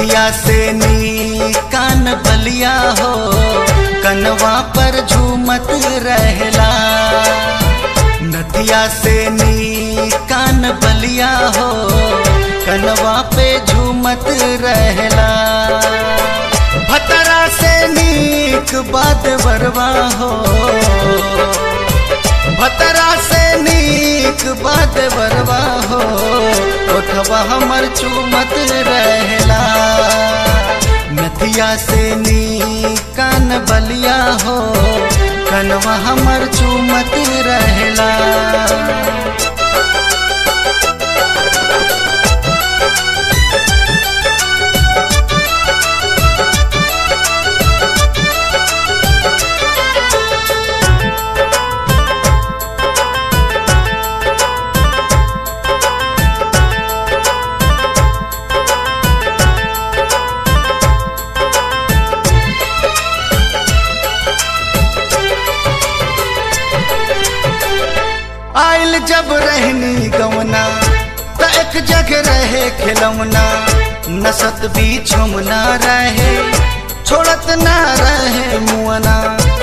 नथिया से नी कान बलिया हो कनवा पर झूमत रहला नथिया से नी कान बलिया हो कनवा पे झूमत रहला भतरा से नीक बात बरवा हो भतरा से नीक बात बरवा हो ओठवा हमर चूमत रहला नथिया से नी कान बलिया हो कनवा हमर चूमत रहला आइल जब रहनी गवना त एक जगह रहे खिलौना नसत बीचम ना रहे छोड़त ना रहे मुअना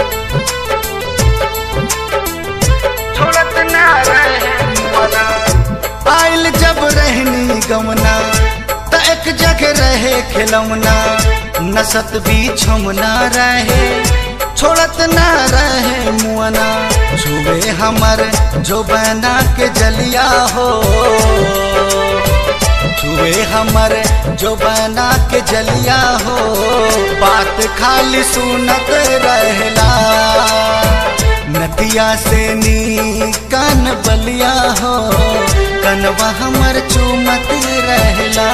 छोड़त ना रहे मुअना आइल जब रहनी गवना त एक जगह रहे खिलौना नसत बीचम ना रहे छोड़त ना रहे मुअना छुए हमर जो बना के जलिया हो छुए हमर जो बना के जलिया हो बात खाली सुनत रहला नदिया से नी कान बलिया हो कनवा हमर चूमत रहला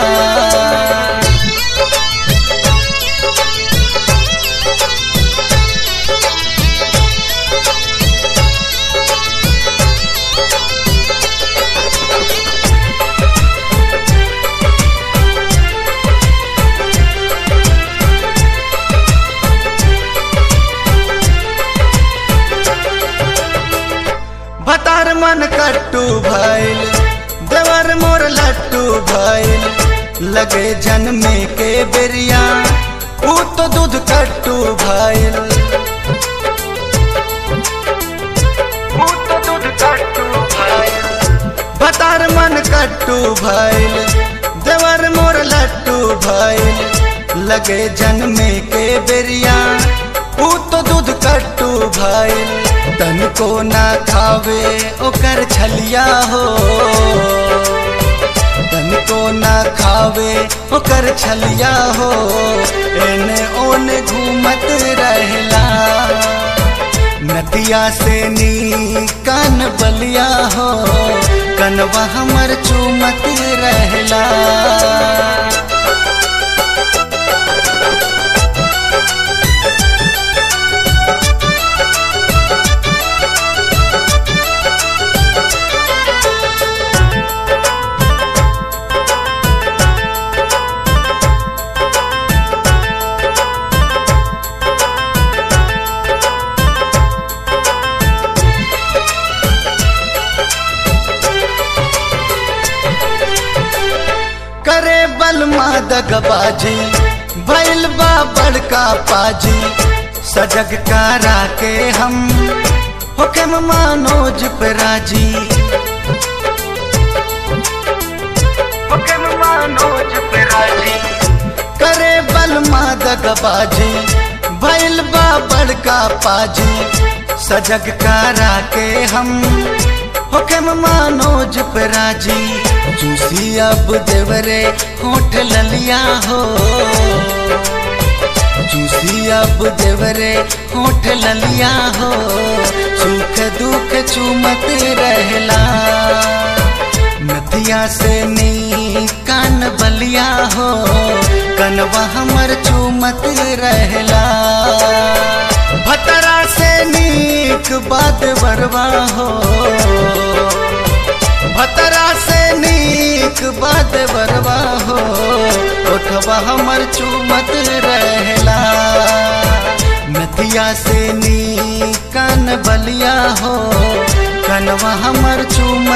भतार मन कट्टू भइल देवर मोर लट्टू भइल लगे जन्मे के बेरिया ऊ तो दूध कट्टू भइल ऊ तो दूध कट्टू भइल भतार मन कट्टू भइल देवर मोर लट्टू भइल लगे जन्मे के बेरिया ऊ तो दूध कट्टू भइल तन को ना खावे ओकर छलिया हो तन को ना खावे ओकर छलिया हो एने ओने घूमत रहला नदिया से नी कान बलिया हो कनवा हमर चूमत रहला करे बलमा दगबाजी भैल बा बड़का पाजी सजग कारा के हम हुक्म मानोज पे राजी हुक्म मानोज पे राजी करे बलमा दगबाजी भैल बा बड़का पाजी सजग कारा के हम हुक्म मानोज पे राजी जूसी अब देवरे होठ ललिया हो जूसी अब देवरे होठ ललिया हो सुख दुख चूमत रहला नदिया से नी कान बलिया हो कनवा हमर चूमत रहला भतरा से नीक बात बरवा हो भतरा से नीक बात बरवा हो ओठवा हमर चूमत रहला नदिया से नी कान बलिया हो कनवा हमर चूम